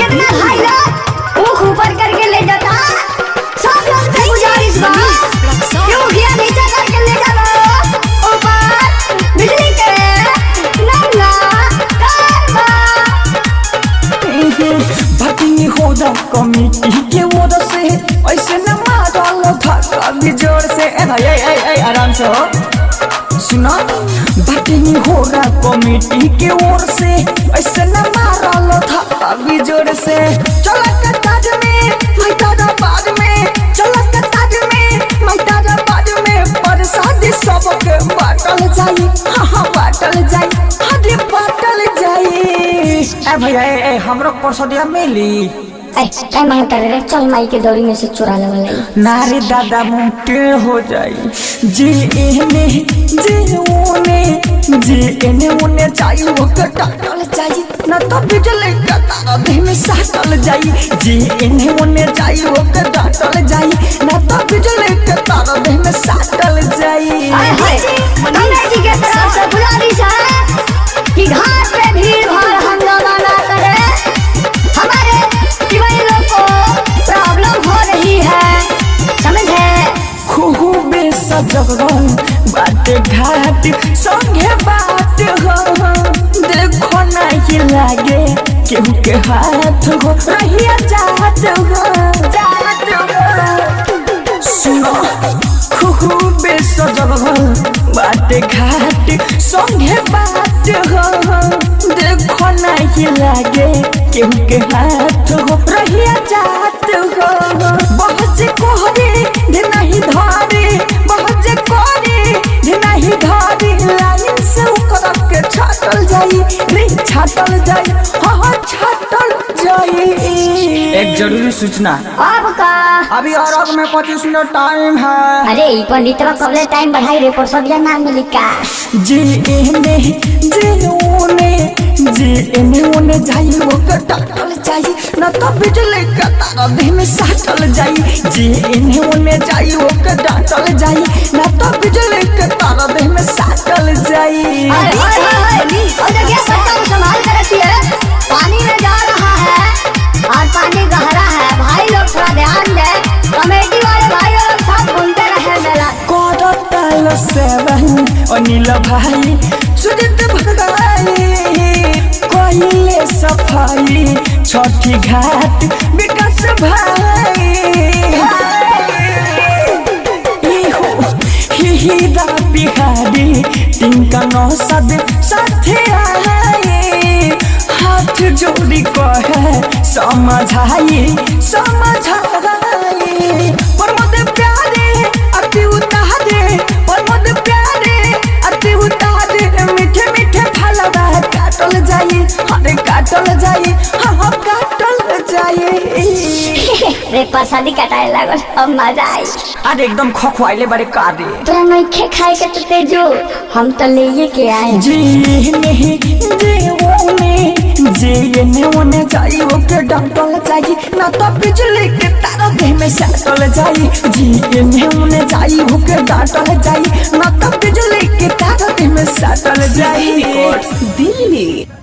अपना भाई लोग मुख ऊपर करके ले जाता सब लोग से गुजारिश बा क्यों गया नीचे करके ले जाओ ऊपर बिजली के नंगा तार बा भटिंग होदा कमिटी के ओर से ऐसे न मारल धक्का भी जोर से ए भाई ए ए ए आराम से हो सुना भटिंग होदा कमिटी के ओर से ऐसे न मारल धक्का भी जोर से चल के ताज में मैं तारा बाद में चल के ताज में मैं तारा बाद में प्रसाद सबके बाटल जाई हाँ हाँ बाटल जाई हरे बाटल जाई ए भैया ए, ए हमरो परसदिया मिली ए काय मांगता रे चल माई के दौरी में से चुरा लेवल नारे दादा मुंटे हो जाई जे एने जे ओने जे एने ओने जाई वो कटाटल जाई न तो बिजली का तारा देह में साटल जाई जे एने ओने जाई वो कटाटल जाई न तो बिजली का तारा देह में साटल जाई हाय हाय कमेटी के तरफ से गुजारिश है कि घाट पे भीड़ भाड़ हंगामा ना करे हमारे युवा लोग को प्रॉब्लम हो रही है समझे खूबे सजगल बाटे घाट संगे बात हो देखो नहीं लागे केहू के हाथ हो रहिया जात हो जात हो सुनो खूबे सजगल बाटे घाट संगे बात हो देखो नहीं लागे केहू के हाथ हो रहिया जात हो बहुत से कोहरे दे नहीं धारे बहुत से कोहरे दे नहीं धारे लाइन से उकर के छाटल जाई रे छाटल जाई हाँ हाँ छाटल जाई एक जरूरी सूचना अब का अभी और में पच्चीस मिनट टाइम है अरे ई पंडितवा कबले टाइम बढ़ाई रे परसदिया ना मिली का जे एने जे ओने जे एने ओने जाई वो कटाटल जाई न तो बिजली का तारा देह में साटल जाई जे एने ओने जाई वो कटाटल जाई न तो बिजली का तारा देह में साटल जाई हाय हाय हाय और देखिए बच्चा को संभाल कर रखिए पानी में जा रहा है और पानी गहरा है भाई लोग थोड़ा ध्यान दें कमेटी वाले भाई लोग सब घूमते रहे मेला करताल सेवन अनिल भाई सुजित भाई कहिले सफाई छठी घाट विकास भाई इहो हिहिरा बिहारी तिनका नौसद साथे आए हाथ जोड़ी कहे समझाई समझाई प्रमोद प्यारे अति उतारे प्रमोद प्यारे अति उतारे मीठे मीठे फलवा काटल जाई अरे काटल जाई हाँ हाँ काटल जाई रे प्रसादी कटाए लागल अब मजा आई अरे एकदम खखवाइले बारे कारे तोरा नइखे खाए के तो तेजो हम तो ले के आए जी नहीं जे ओने जे एने ओने जाई ओके डंटल जाई ना तो बिजली के तार देह में साटल जाई जी एने ओने जाई ओके डंटल जाई ना तो बिजली के तार देह में साटल जाई दिल्ली